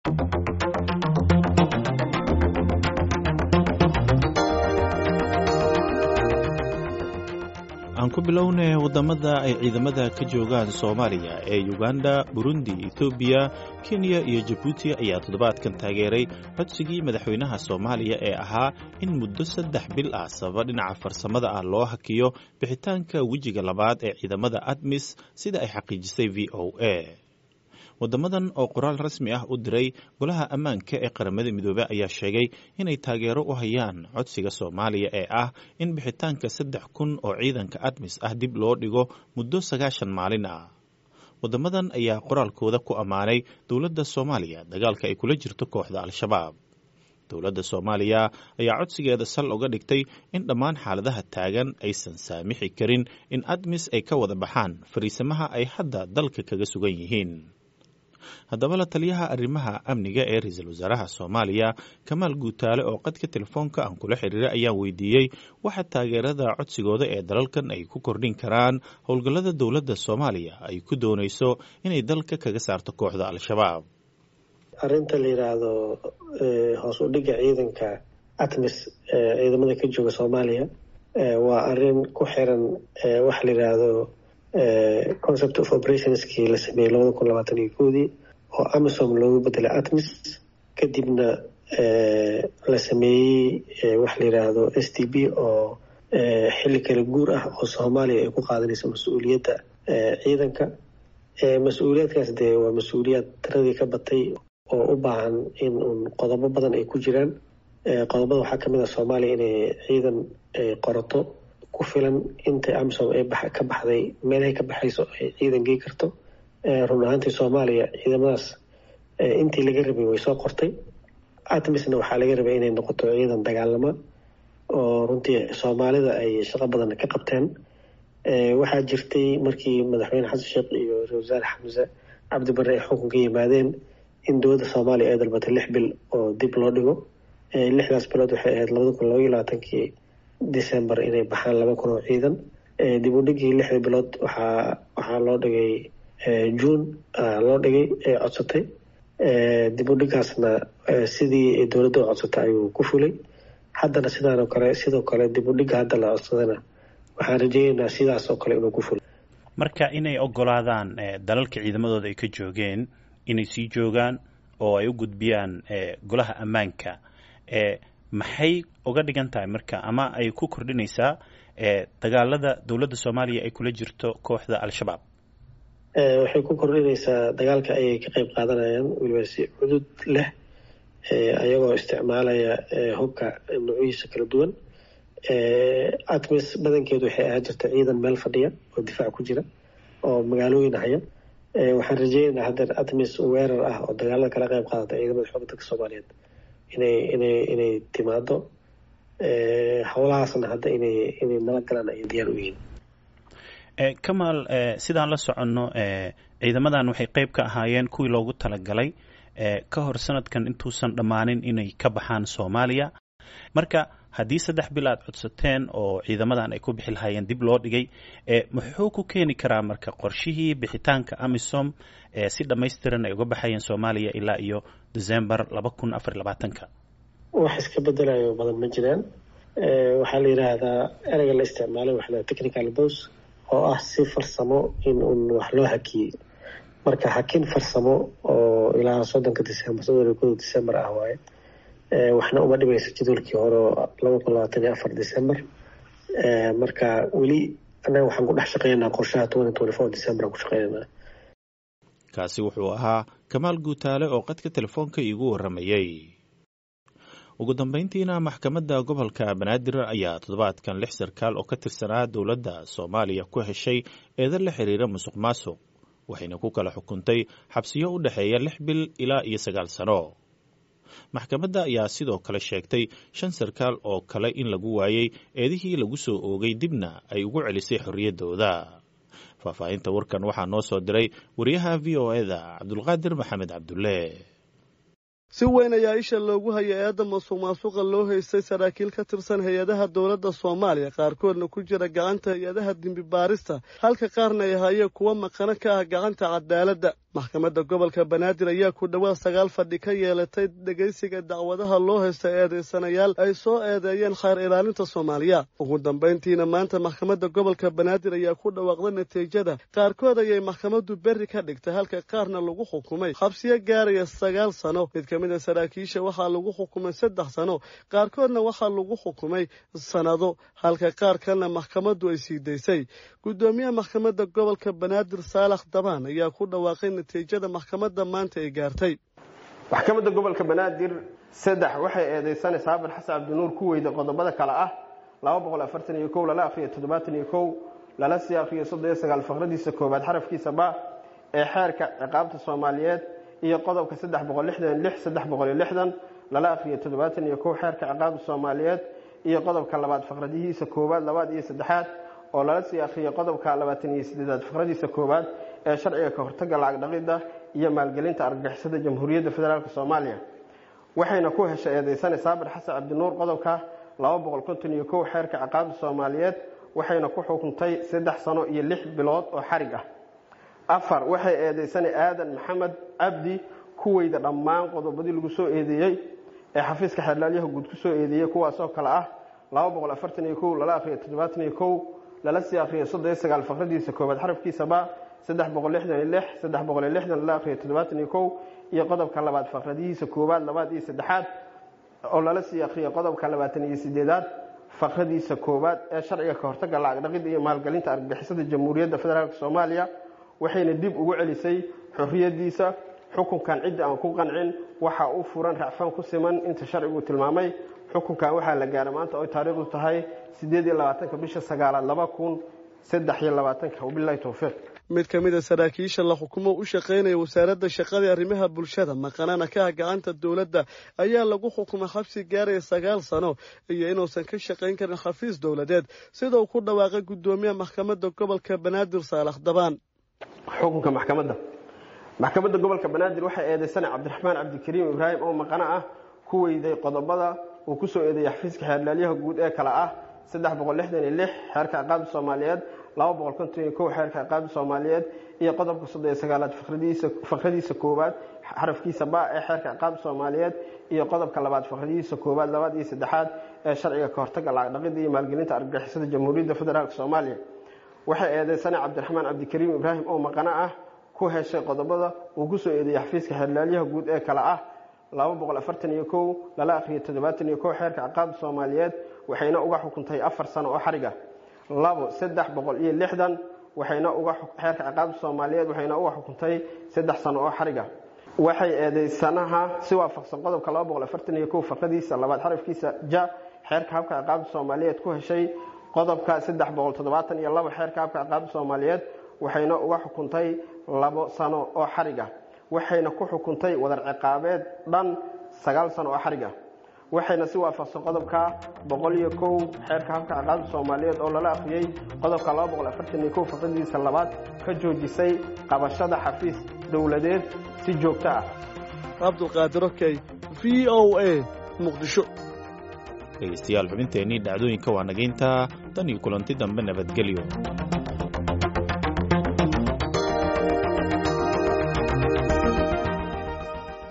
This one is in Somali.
aan ku bilownay waddamada ay ciidamada ka joogaan soomaaliya ee uganda burundi etoobiya kenya iyo jabuuti ayaa toddobaadkan taageeray codsigii madaxweynaha soomaaliya ee ahaa in muddo saddex bil ah sababa dhinaca farsamada ah loo hakiyo bixitaanka wejiga labaad ee ciidamada admis sida ay xaqiijisay v o a waddamadan oo qoraal rasmi ah u diray golaha ammaanka ee qaramada midoobey ayaa sheegay inay taageero u hayaan codsiga soomaaliya ee ah in bixitaanka saddex kun oo ciidanka admis ah dib loo dhigo muddo sagaashan maalin ah waddamadan ayaa qoraalkooda ku ammaanay dowladda soomaaliya dagaalka ay kula jirto kooxda al-shabaab dowladda soomaaliya ayaa codsigeeda sal uga dhigtay in dhammaan xaaladaha taagan aysan saamixi karin in admis ay ka wada baxaan fariisamaha ay hadda dalka kaga sugan yihiin haddaba la taliyaha arrimaha amniga ee ra-iisul wasaaraha soomaaliya kamaal guutaale oo qadka telefoonka aan kula xiriiray ayaan weydiiyey waxa taageerada codsigooda ee dalalkan ay ku kordhin karaan howlgallada dowladda soomaaliya ay ku doonayso inay dalka kaga saarto kooxda al-shabaab arrinta la yidhaahdo hoos u dhigga ciidanka atmis ciidamada ka jooga soomaaliya waa arrin ku xiran waxa la yidhaahdo concept of operationskii la sameeyey labada kun labaatan iyo koodii oo amisom loogu bedelay atmis kadibna la sameeyey waxa la yidhaahdo s t b oo xilli kala guur ah oo soomaaliya ay ku qaadanayso mas-uuliyadda ciidanka mas-uuliyaadkaas dee waa mas-uuliyaad tiradii ka batay oo u baahan in uun qodobo badan ay ku jiraan qodobada waxaa kamid ah soomaaliya inay ciidan qorato ku filan intay amisom ay ka baxday meelahay ka baxayso ay ciidan gey karto run ahaantii soomaaliya ciidamadaas intii laga rabay way soo qortay atmisna waxaa laga rabay inay noqoto ciidan dagaalama oo runtii soomaalida ay shaqo badan ka qabteen waxaa jirtay markii madaxweyne xasan sheekh iyo ra-isul wasaare xamse cabdi barre ay xukunka yimaadeen in dowladda soomaaliya ay dalbatay lix bil oo dib loo dhigo lixdaas bilood waxay ahayd labada kun labaiyo labaatankii december inay baxaan laba kun oo ciidan dib u dhigii lixda bilood waxaa waxaa loo dhigay june loo dhigay ee codsatay dib u dhigaasna sidii dowladda u codsatay ayuu ku fulay haddana sidaanoo kale sidoo kale dib u dhigga hadda la codsadana waxaan rajeyneynaa sidaas oo kale inuu ku fulay marka inay ogolaadaan dalalka ciidamadooda ay ka joogeen inay sii joogaan oo ay u gudbiyaan golaha ammaanka maxay uga dhigan tahay marka ama ay ku kordhinaysaa dagaalada dowladda soomaaliya ay kula jirto kooxda al-shabaab waxay ku kordhinaysaa dagaalka ayay ka qeyb qaadanayaan weliba si cudud leh ayagoo isticmaalaya hubka nuucyihiisa kala duwan atmis badankeedu waxay ahaan jirta ciidan meel fadhiya oo difaac ku jira oo magaalooyin haya waxaan rajeynaynaa haddeer atmis weerar ah oo dagaalada kala qeyb qaadata ciidamada xoogga dalka soomaaliyeed inay inay inay timaado howlahaasna hadda inay inay nala galaan ay diyaar u yihiin kamaal sidaan la soconno ciidamadan waxay qeyb ka ahaayeen kuwii loogu talagalay ka hor sanadkan intuusan dhammaanin inay ka baxaan soomaaliya marka haddii saddex bil aad codsateen oo ciidamadan ay ku bixi lahaayeen dib loo dhigay muxuu ku keeni karaa marka qorshihii bixitaanka amisom si dhammaystiran ay uga baxayeen soomaaliya ilaa iyo december laba kun afar iyo labaatanka wax iska bedelayo badan ma jiraan waxaa la yidhaahdaa ereyga la isticmaalay waxa la technical bos oo ah si farsamo in uun wax loo hakiyey marka hakin farsamo oo ilaa soddonka december soddon iyo koda december ah waaye waxna uma dhimayso jadwalkii hore oo laba kun labaatan iyo afar december marka weli annaga waxaan ku dhex shaqeynaa qorshaha twenty twenty four december aan ku shaqeynanaa kaasi wuxuu ahaa kamaal guutaale oo qadka telefoonka iigu warramayey ugu dambeyntiina maxkamadda gobolka banaadir ayaa toddobaadkan lix sarkaal oo ka tirsanaa dowladda soomaaliya ku heshay eedan la xiriira musuq maasuq waxayna ku kala xukuntay xabsiyo u dhexeeya lix bil ilaa iyo sagaal sano maxkamadda ayaa sidoo kale sheegtay shan sarkaal oo kale in lagu waayey eedihii lagu soo oogay dibna ay ugu celisay xorriyaddooda faahfaahinta warkan waxaa noo soo diray wariyaha v o eda cabdulqaadir maxamed cabdulle si weyn ayaa isha loogu hayay eedda masuq maasuqa loo haystay saraakiil ka tirsan hay-adaha dowladda soomaaliya qaarkoodna ku jira gacanta hay-adaha dembi baarista halka qaarna ay hayeen kuwa maqano ka ah gacanta cadaaladda maxkamadda gobolka banaadir ayaa ku dhowaad sagaal fadhi ka yeelatay dhegaysiga dacwadaha loo haysta eedaysanayaal ay soo eedeeyeen khayr ilaalinta soomaaliya ugu dambayntiina maanta maxkamadda gobolka banaadir ayaa ku dhawaaqday natiijada qaarkood ayay maxkamaddu berri ka dhigtay halka qaarna lagu xukumay xabsiyo gaaraya sagaal sano mid ka mid a saraakiisha waxaa lagu xukumay saddex sano qaarkoodna waxaa lagu xukumay sannado halka qaar kalena maxkamaddu ay sii daysay guddoomiyaha maxkamadda gobolka banaadir saalax dabaan ayaa ku dhawaaqay natiijada maxkamadda maanta ay gaartay maxkamadda gobolka banaadir saddex waxay eedeysanaysaa haban xasan cabdinuur ku weyda qodobada kale ah laba boqol afartan iyo kow lala akriyo toddobaatan iyo kow lala sii akriyo soddon iyo sagaal faqradiisa koowaad xarafkiisa ba ee xeerka ciqaabta soomaaliyeed iyo qodobka saddex boqol lixdan lix saddex boqol iyo lixdan lala akriyo toddobaatan iyo kow xeerka ciqaabta soomaaliyeed iyo qodobka labaad faqradihiisa koowaad labaad iyo saddexaad oo lala sii akhriyay qodobka labaatan iyo sideedaad faqradiisa koowaad ee sharciga ka hortagga lacag dhaqidda iyo maalgelinta argagixisada jamhuuriyadda federaalk soomaaliya waxayna ku heshay eedeysane saabir xasan cabdinuur qodobka laba boqol konton iyo kow xeerka ciqaabta soomaaliyeed waxayna ku xukuntay saddex sano iyo lix bilood oo xarig ah afar waxay eedeysane aadan maxamed cabdi ku weyda dhammaan qodobadii lagu soo eedeeyey ee xafiiska xeerlaalyaha guud ku soo eedeeyey kuwaasoo kale ah laba boqol afartan iyo kow lala akriyo toddobaatan iyo kow lala sii akriyo soddon iyo sagaal faqradiisa koowaad xarafkiisaba saddex boqol lixdan iyo lix saddex boqol iyo lixdan lala akriyo toddobaatan iyo kow iyo qodobka labaad faqradihiisa koowaad labaad iyo saddexaad oo lala sii akriyo qodobka labaatan iyo sideedaad faqradiisa koowaad ee sharciga ka hortagga lacag dhaqidda iyo maalgelinta argagixisada jamhuuriyadda federaalk soomaaliya waxayna dib ugu celisay xorriyadiisa xukunkan cidda aan ku qancin waxaa u furan racfaan ku siman inta sharcigu tilmaamay xukunkan waxaa la gaaray maanta oy taariikhdu tahay sideed iyo labaatanka bisha sagaalaad laba kun saddex iyo labaatanka wabilahi towfiiq mid ka mid a saraakiisha la xukumo u shaqaynaya wasaaradda shaqada arrimaha bulshada maqanana ka ah gacanta dowladda ayaa lagu xukumay xabsi gaaraya sagaal sano iyo inuusan ka shaqayn karin xafiis dowladeed sida uu ku dhawaaqay guddoomiyaha maxkamadda gobolka banaadir saalax dabaan xukunka maxkamadda maxkamadda gobolka banaadir waxay eedeysana cabdiraxmaan cabdikariim ibraahim oo maqano ah ku weyday qodobada uu ku soo eedeeyay xafiiska xeerlaalyaha guud ee kale ah saddex boqol lixdan iyo lix xeerka ciqaabta soomaaliyeed laba boqol konton iyo kow xeerka ciqaabta soomaaliyeed iyo qodobka soddon iyo sagaalaad faqradiisa koowaad xarafkiisa ba ee xeerka ciqaabta soomaaliyeed iyo qodobka labaad faqradihiisa koowaad labaad iyo saddexaad ee sharciga ka hortagga lacag dhaqidda iyo maalgelinta argagixisada jamhuuriyadda federaalk soomaaliya waxay eedeysana cabdiraxmaan cabdikariim ibraahim oo maqano ah ku heshay qodobada uu ku soo eedeeyey xafiiska xeerlaalyaha guud ee kale ah laba boqol afartan iyo kow lala akriyo toddobaatan iyo kow xeerka ciqaabta soomaaliyeed waxayna uga xukuntay afar sano oo xariga labo saddex boqol iyo lixdan waxayna uga xeerka ciqaabta soomaaliyeed waxayna uga xukuntay saddex sano oo xariga waxay eedeysanaha si waafaqsan qodobka laba boqol afartan iyo kow faqadiisa labaad xarafkiisa ja xeerka habka ciqaabta soomaaliyeed ku heshay qodobka saddex boqol toddobaatan iyo labo xeerka habka ciqaabta soomaaliyeed waxayna uga xukuntay labo sano oo xariga waxayna ku xukuntay wadar ciqaabeed dhan sagaal sano oo xariga waxayna si waafaqsan qodobka boqol iyo kow xeerka habka ciqaabta soomaaliyeed oo lala akhriyey qodobka laba boqol afartan iyo kow faqadiisa labaad ka joojisay qabashada xafiis dowladeed si joogto ah cabdulqaadir okey v o a muqdisho dhegeystayaal xubinteennii dhacdooyinka waa nageynta tan iyo kulanti dambe nabadgelyo